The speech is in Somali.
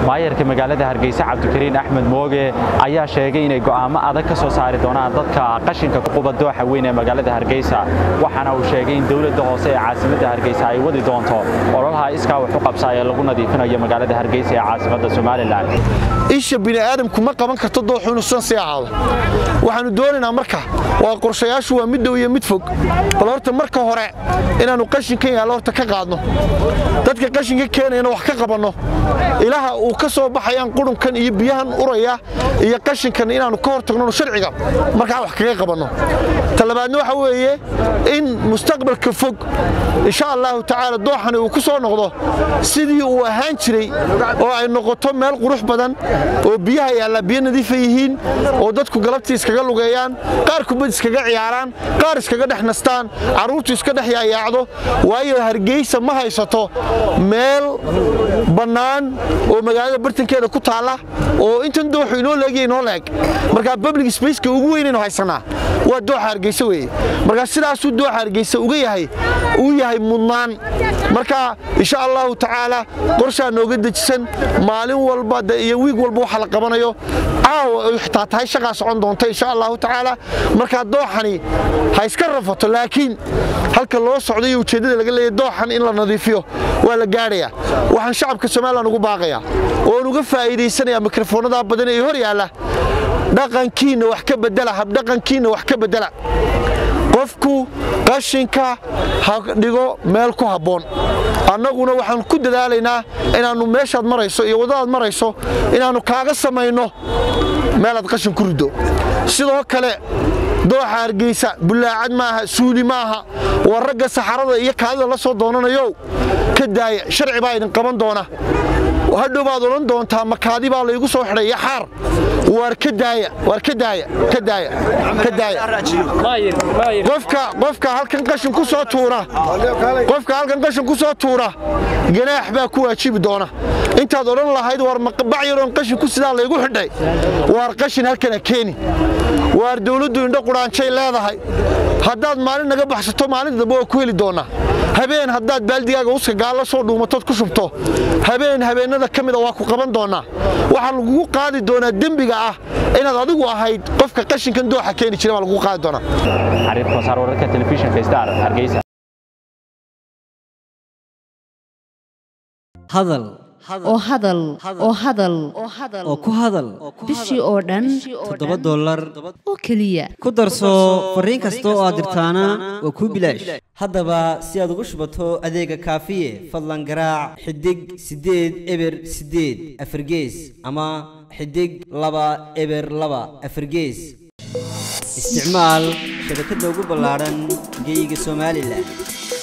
maayarka magaalada hargeysa cabdikariin axmed mooge ayaa sheegay inay go'aamo adag ka soo saari doonaan dadka qashinka ku quba dooxa weyn ee magaalada hargeysa waxaana uu sheegay in dowladda hoose ee caasimadda hargeysa ay wadi doonto ololaha iskaa wax u qabsa ee lagu nadiifinayo magaalada hargeysa ee caasimadda somalilan isha bini'aadamku ma qaban karto dooxu inuu san sii ahaado waxaannu doonaynaa marka waa qorshayaashu waa mid dhow iyo mid fog bal horta marka hore inaannu qashinkan yaallo horta ka qaadno dadka qashinka keenayana wax ka qabanno ilaha uu ka soo baxayaan qurunkan iyo biyahan uraya iyo qashinkan inaannu ka hor tagno sharciga markaa wax kaga qabanno talabaadna waxa weeye in mustaqbalka fog insha allahu tacaala dooxani uu ku soo noqdo sidii uu ahaan jiray oo ay noqoto meel qurux badan oo biyaha yaallaa biyo nadiifa yihiin oo dadku galabtii iskaga lugeeyaan qaar kubad iskaga ciyaaraan qaar iskaga dhex nastaan carruurtu iska dhex yaayaacdo waayo hargeysa ma haysato meel bannaan oo magaalada bartankeeda ku taalla oo intan dooxu inoo leegiya inoo leeg markaa public spaceka ugu weynaynu haysanaa waa dooxa hargeysa weeye markaa sidaasuu dooxa hargeysa uga yahay uu yahay mudnaan marka insha allahu tacaala qorshaa nooga dejisan maalin walba iyo wiig walba waxa la qabanayo caawa ay xitaa tahay shaqaa socon doonta insha allahu tacaala markaa dooxani ha iska rafato laakiin halka loo socdo iyo ujeeddada laga leeyahy dooxan in la nadiifiyo waa la gaadhayaa waxaan shacabka somalilan ugu baaqayaa oon uga faa'iidaysanayaa mikrofoonnadaa badan ee hor yaalla dhaqankiinna wax ka bedela habdhaqankiinna wax ka bedela qofku qashinka ha dhigo meel ku habboon annaguna waxaan ku dadaalaynaa inaannu meeshaad marayso iyo waddadaad marayso inaannu kaaga samayno meelaad qashin ku riddo sidoo kale dooxa hargeysa bullaacad maaha suuli maaha waa ragga saxarada iyo kaadida la soo doonanayow ka daaya sharci baa idin qaban doona hadhow baad odhan doontaa makaadi baa laygu soo xidhay iyo xaar waar ka daaya waar ka daaya ka daaya ka daaya qofka qofka halkan qashin ku soo tuura qofka halkan qashin ku soo tuura ganaax baa ku waajibi doona intaad odhan lahayd waar bac yaroon qashin ku sidaa laygu xidhay waar qashin halkana keeni waar dawladdu indho qudhaanjay leedahay haddaad maalin naga baxsato maalinta dambe waa ku heli doonnaa habeen haddaad baaldigaaga uska gaalla soo dhuumatood ku shubto habeen habeennada ka mida waa ku qaban doonnaa waxaa lagugu qaadi doonaa dembiga ah inaad adigu ahayd qofka qashinkan dooxa keeni jira baa lagugu qaadi doonaa xariir kosaar wararka telefishinka star hargeysa hadal oo hadal oo hadal oo ku hadal bishii oo dhan toddoba dollar oo keliya ku darso fariin kasta oo aad dirtaana waa kuu bilaash haddaba si aad ugu shubato adeega kaafiye fadlan garaac xidig siddeed eber siddeed afargees ama xidig laba eber laba afargees isticmaal shabakadda ugu ballaadhan geyga somalilan